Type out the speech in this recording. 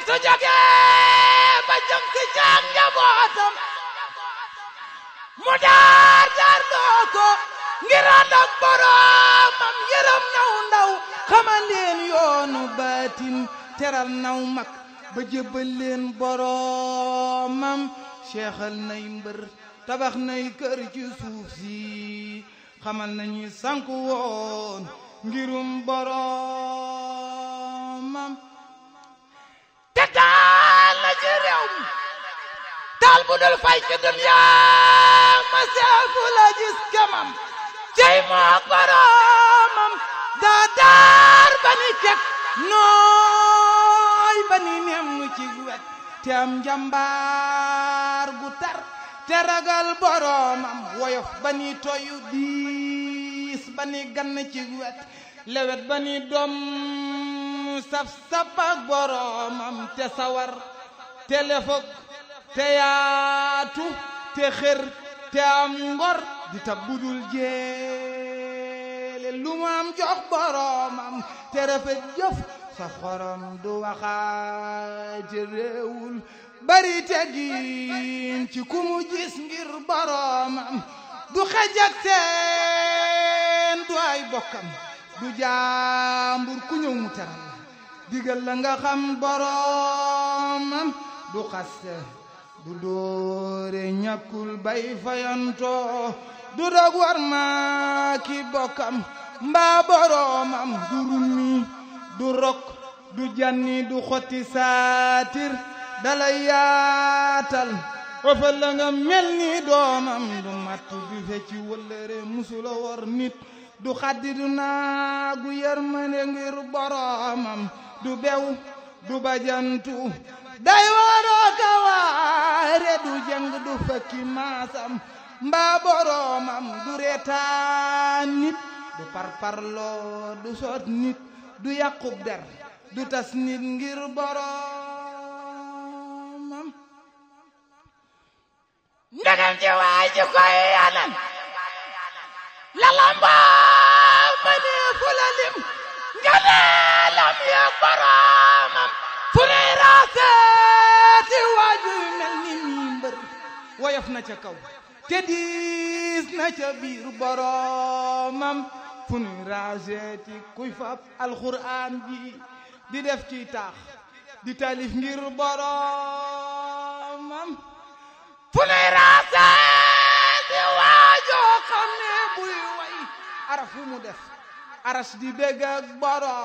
su jógee ba jëm si caag njabootam mu daar daar loo ko ngir ànd ak boroomam yërëm naw ndaw xamal leen yoonu baatin teral naw mag ba jébbal leen boroomam seexal nay mbër tabax nay kër ci suuf si xamal nañu sanku woon ngirum boroomam te taal na ci réew mi taal bu dul fay ci duniyaa ma seefu la gis kemam cey mook boroomam daa daar ba ni kek nooy ba ni nem nu ci wet te am njambaar gu tar te ragal boroomam woyof ba ni toyu diis ba ni gann ci wet lewet ba ni doom saf saf ak boroomam te sawar te lefog te yaatu te xër te am ngor di tab budul jeele lu mu am jox boroomam te rafet jëf sa xorom du waxaate réewul bari teggin ci ku mu gis ngir boroomam du xej ak seen du ay bokkam du jaambur ku ñëw mu teral la digal la nga xam boroomam du xaste du doore ñàkkul bay fayantoo du dog war ma ki bokkam mbaa boroomam du rummi du rok du janni du xotti saatir dalay yaatal ëfal la nga mel ni doomam du mattu du fecci wëllëre musula wor nit du xaddi du naagu yërmande ngir boroomam du bew du bajantu day waroo ka waare du jëng du fekki maasam mbaa boroomam du reetaan nit du parparloo du soot nit du yàqub der du tas nit ngir boroomam ndegam ci waay ci koy anan lalambaa ma ne fu la lim nga ne lam yeeg boroomam fu ne raaseeti waaju yu mel ni mii mbër woyof na ca kaw te diis na ca biir boroomam fu nu raaseeti kuy fab alxuraan ji di def ci taax di taalif ngir boroomam fu nuy raaseeti waajoo xam ne buy way araf fu mu def aras di bégg ak boroom